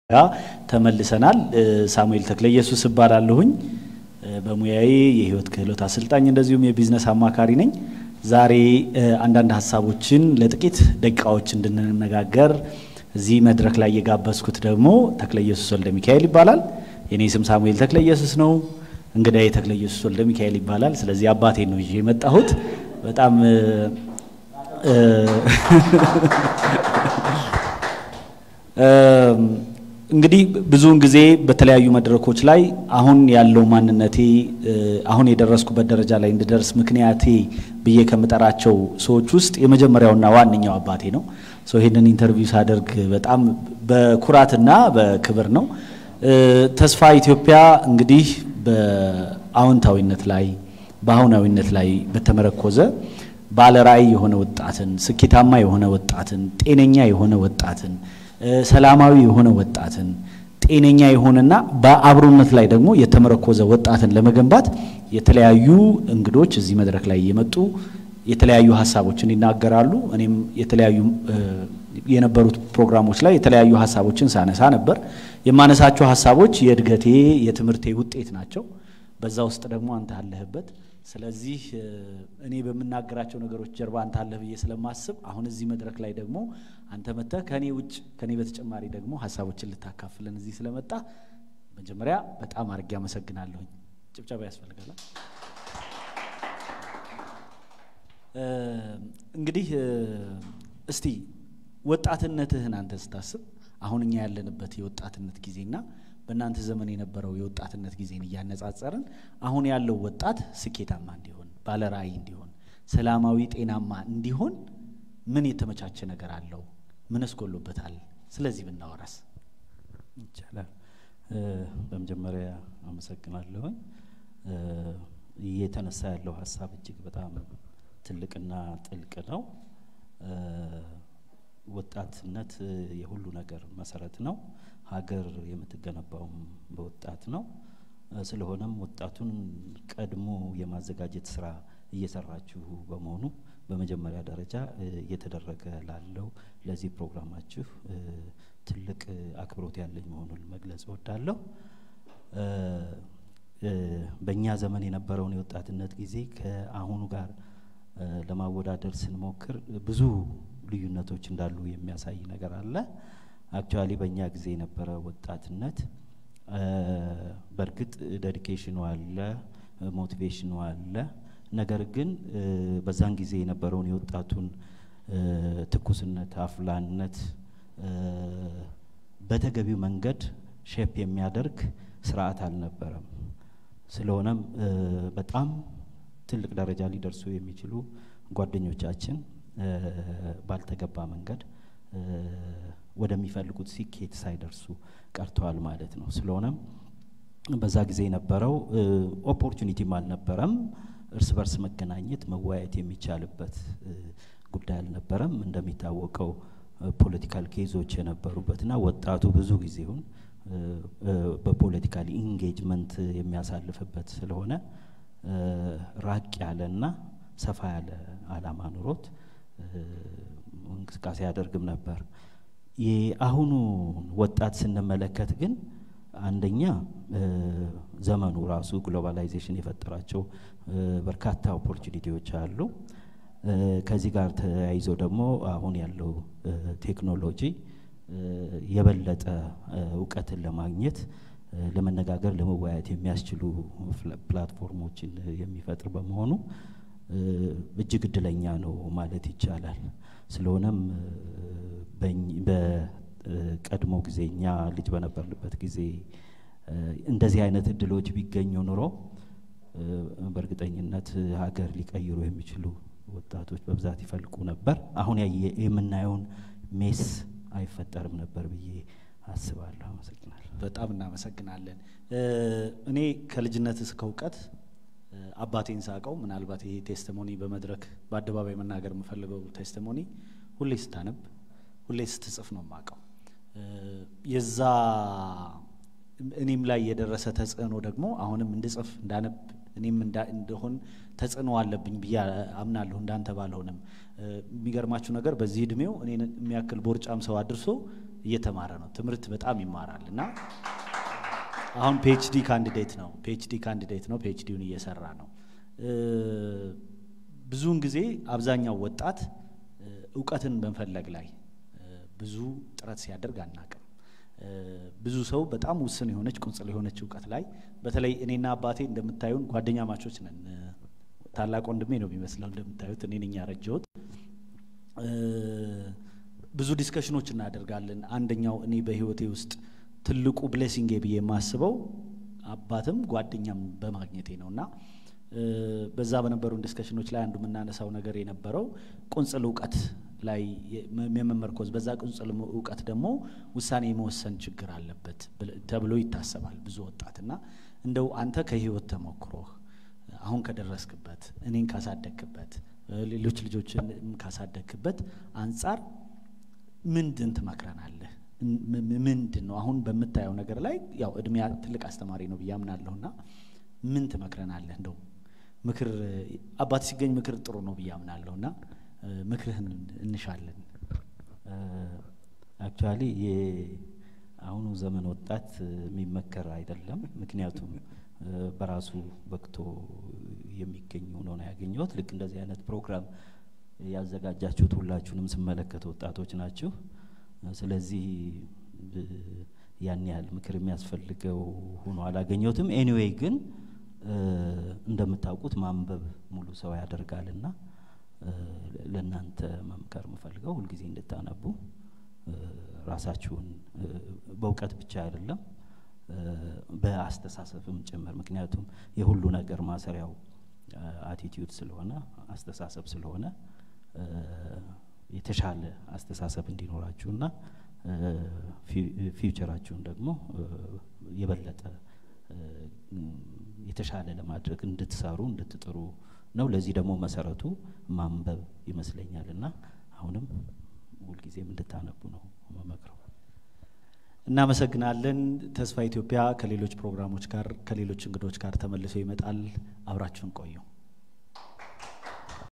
ጋ ተመልሰናል። ሳሙኤል ተክለ ኢየሱስ እባላለሁኝ። በሙያዬ የህይወት ክህሎት አሰልጣኝ እንደዚሁም የቢዝነስ አማካሪ ነኝ። ዛሬ አንዳንድ ሀሳቦችን ለጥቂት ደቂቃዎች እንድንነጋገር እዚህ መድረክ ላይ የጋበዝኩት ደግሞ ተክለ ኢየሱስ ወልደ ሚካኤል ይባላል። የኔ ስም ሳሙኤል ተክለ ኢየሱስ ነው። እንግዳዬ ተክለ ኢየሱስ ወልደ ሚካኤል ይባላል። ስለዚህ አባቴ ነው ይዤ የመጣሁት። በጣም እንግዲህ ብዙውን ጊዜ በተለያዩ መድረኮች ላይ አሁን ያለው ማንነቴ አሁን የደረስኩበት ደረጃ ላይ እንድደርስ ምክንያቴ ብዬ ከምጠራቸው ሰዎች ውስጥ የመጀመሪያውና ዋነኛው አባቴ ነው። ይህንን ኢንተርቪው ሳደርግ በጣም በኩራትና በክብር ነው። ተስፋ ኢትዮጵያ እንግዲህ በአዎንታዊነት ላይ በአሁናዊነት ላይ በተመረኮዘ ባለ ራዕይ የሆነ ወጣትን፣ ስኬታማ የሆነ ወጣትን፣ ጤነኛ የሆነ ወጣትን ሰላማዊ የሆነ ወጣትን ጤነኛ የሆነና በአብሮነት ላይ ደግሞ የተመረኮዘ ወጣትን ለመገንባት የተለያዩ እንግዶች እዚህ መድረክ ላይ እየመጡ የተለያዩ ሀሳቦችን ይናገራሉ። እኔም የተለያዩ የነበሩት ፕሮግራሞች ላይ የተለያዩ ሀሳቦችን ሳነሳ ነበር። የማነሳቸው ሀሳቦች የእድገቴ የትምህርቴ ውጤት ናቸው። በዛ ውስጥ ደግሞ አንተ አለህበት። ስለዚህ እኔ በምናገራቸው ነገሮች ጀርባ አንተ አለህ ብዬ ስለማስብ አሁን እዚህ መድረክ ላይ ደግሞ አንተ መጥተህ ከኔ ውጭ ከኔ በተጨማሪ ደግሞ ሀሳቦችን ልታካፍለን እዚህ ስለመጣ መጀመሪያ በጣም አድርጌ አመሰግናለሁኝ። ጭብጨባ ያስፈልጋል። እንግዲህ እስቲ ወጣትነትህን አንተ ስታስብ አሁን እኛ ያለንበት የወጣትነት ጊዜና በእናንተ ዘመን የነበረው የወጣትነት ጊዜን እያነጻጸርን አሁን ያለው ወጣት ስኬታማ እንዲሆን ባለ ራዕይ እንዲሆን ሰላማዊ ጤናማ እንዲሆን ምን የተመቻቸ ነገር አለው? ምንስ ጎሎበታል? ስለዚህ ብናወራስ ይቻላል። በመጀመሪያ አመሰግናለሁኝ። እየተነሳ ያለው ሀሳብ እጅግ በጣም ትልቅና ጥልቅ ነው። ወጣትነት የሁሉ ነገር መሰረት ነው። ሀገር የምትገነባውም በወጣት ነው። ስለሆነም ወጣቱን ቀድሞ የማዘጋጀት ስራ እየሰራችሁ በመሆኑ በመጀመሪያ ደረጃ እየተደረገ ላለው ለዚህ ፕሮግራማችሁ ትልቅ አክብሮት ያለኝ መሆኑን መግለጽ እወዳለሁ። በእኛ ዘመን የነበረውን የወጣትነት ጊዜ ከአሁኑ ጋር ለማወዳደር ስንሞክር ብዙ ልዩነቶች እንዳሉ የሚያሳይ ነገር አለ። አክቹዋሊ በእኛ ጊዜ የነበረ ወጣትነት በእርግጥ ዴዲኬሽኑ አለ፣ ሞቲቬሽኑ አለ። ነገር ግን በዛን ጊዜ የነበረውን የወጣቱን ትኩስነት፣ አፍላነት በተገቢው መንገድ ሼፕ የሚያደርግ ስርዓት አልነበረም። ስለሆነም በጣም ትልቅ ደረጃ ሊደርሱ የሚችሉ ጓደኞቻችን ባልተገባ መንገድ ወደሚፈልጉት ስኬት ሳይደርሱ ቀርተዋል ማለት ነው። ስለሆነም በዛ ጊዜ የነበረው ኦፖርቹኒቲም አልነበረም። እርስ በርስ መገናኘት፣ መወያየት የሚቻልበት ጉዳይ አልነበረም። እንደሚታወቀው ፖለቲካል ኬዞች የነበሩበትና ወጣቱ ብዙ ጊዜውን በፖለቲካል ኢንጌጅመንት የሚያሳልፍበት ስለሆነ ራቅ ያለና ሰፋ ያለ አላማ ኑሮት እንቅስቃሴ ያደርግም ነበር። የአሁኑ ወጣት ስንመለከት ግን አንደኛ ዘመኑ ራሱ ግሎባላይዜሽን የፈጠራቸው በርካታ ኦፖርቹኒቲዎች አሉ። ከዚህ ጋር ተያይዞ ደግሞ አሁን ያለው ቴክኖሎጂ የበለጠ እውቀትን ለማግኘት ለመነጋገር፣ ለመወያየት የሚያስችሉ ፕላትፎርሞችን የሚፈጥር በመሆኑ እጅግ እድለኛ ነው ማለት ይቻላል። ስለሆነም በቀድሞ ጊዜ እኛ ልጅ በነበርንበት ጊዜ እንደዚህ አይነት እድሎች ቢገኙ ኑሮ በእርግጠኝነት ሀገር ሊቀይሩ የሚችሉ ወጣቶች በብዛት ይፈልቁ ነበር። አሁን የምናየውን ሜስ አይፈጠርም ነበር ብዬ አስባለሁ። አመሰግናለሁ። በጣም እናመሰግናለን። እኔ ከልጅነት እስከ እውቀት አባቴን ሳቀው ምናልባት ይሄ ቴስቲሞኒ በመድረክ በአደባባይ መናገር የምፈልገው ቴስቲሞኒ ሁሌ ስታነብ ሁሌ ስትጽፍ ነው የማውቀው። የዛ እኔም ላይ የደረሰ ተጽዕኖ ደግሞ አሁንም እንድጽፍ እንዳነብ እኔም እንደሆን ተጽዕኖ አለብኝ ብዬ አምናለሁ። እንዳንተ ባልሆንም የሚገርማችሁ ነገር በዚህ እድሜው እኔን የሚያክል ቦርጫም ሰው አድርሶ እየተማረ ነው። ትምህርት በጣም ይማራል እና አሁን ፒኤችዲ ካንዲዴት ነው። ፒኤችዲ ካንዲዴት ነው። ፒኤችዲውን እየሰራ ነው። ብዙውን ጊዜ አብዛኛው ወጣት እውቀትን በመፈለግ ላይ ብዙ ጥረት ሲያደርግ አናቅም። ብዙ ሰው በጣም ውስን የሆነች ቁንጽል የሆነች እውቀት ላይ በተለይ እኔና አባቴ እንደምታዩን ጓደኛ ማቾች ነን። ታላቅ ወንድሜ ነው የሚመስለው እንደምታዩት፣ እኔ ነኝ ያረጀሁት። ብዙ ዲስከሽኖች እናደርጋለን። አንደኛው እኔ በህይወቴ ውስጥ ትልቁ ብሌሲንግ ብዬ የማስበው አባትም ጓደኛም በማግኘቴ ነው እና በዛ በነበሩን ዲስከሽኖች ላይ አንዱ የምናነሳው ነገር የነበረው ቁንጽል እውቀት ላይ የመመርኮዝ በዛ ቁንጽል እውቀት ደግሞ ውሳኔ የመወሰን ችግር አለበት ተብሎ ይታሰባል ብዙ ወጣት እና እንደው አንተ ከህይወት ተሞክሮህ አሁን ከደረስክበት እኔን ካሳደግክበት ሌሎች ልጆችን ካሳደግክበት አንጻር ምንድን ትመክረናለህ? ምንድን ነው አሁን በምታየው ነገር ላይ ያው እድሜ ትልቅ አስተማሪ ነው ብዬ አምናለሁና ምን ትመክረናለህ? እንደው ምክር አባት ሲገኝ ምክር ጥሩ ነው ብዬ አምናለሁና ምክርህን እንሻለን። አክቹዋሊ የአሁኑ ዘመን ወጣት የሚመከር አይደለም። ምክንያቱም በራሱ በቅቶ የሚገኝ ሆኖ ነው ያገኘሁት። ልክ እንደዚህ አይነት ፕሮግራም ያዘጋጃችሁት ሁላችሁንም ስመለከት ወጣቶች ናችሁ። ስለዚህ ያን ያህል ምክር የሚያስፈልገው ሆኖ አላገኘሁትም። ኤኒዌይ ግን እንደምታውቁት ማንበብ ሙሉ ሰው ያደርጋልና ለእናንተ መምከር የምፈልገው ሁልጊዜ እንድታነቡ ራሳችሁን በእውቀት ብቻ አይደለም በአስተሳሰብም ጭምር። ምክንያቱም የሁሉ ነገር ማሰሪያው አቲቲዩድ ስለሆነ አስተሳሰብ ስለሆነ የተሻለ አስተሳሰብ እንዲኖራችሁና ፊውቸራችሁን ደግሞ የበለጠ የተሻለ ለማድረግ እንድትሰሩ እንድትጥሩ ነው። ለዚህ ደግሞ መሰረቱ ማንበብ ይመስለኛል እና አሁንም ሁልጊዜም እንድታነቡ ነው መመክረው። እናመሰግናለን። ተስፋ ኢትዮጵያ ከሌሎች ፕሮግራሞች ጋር ከሌሎች እንግዶች ጋር ተመልሶ ይመጣል። አብራችሁን ቆዩ።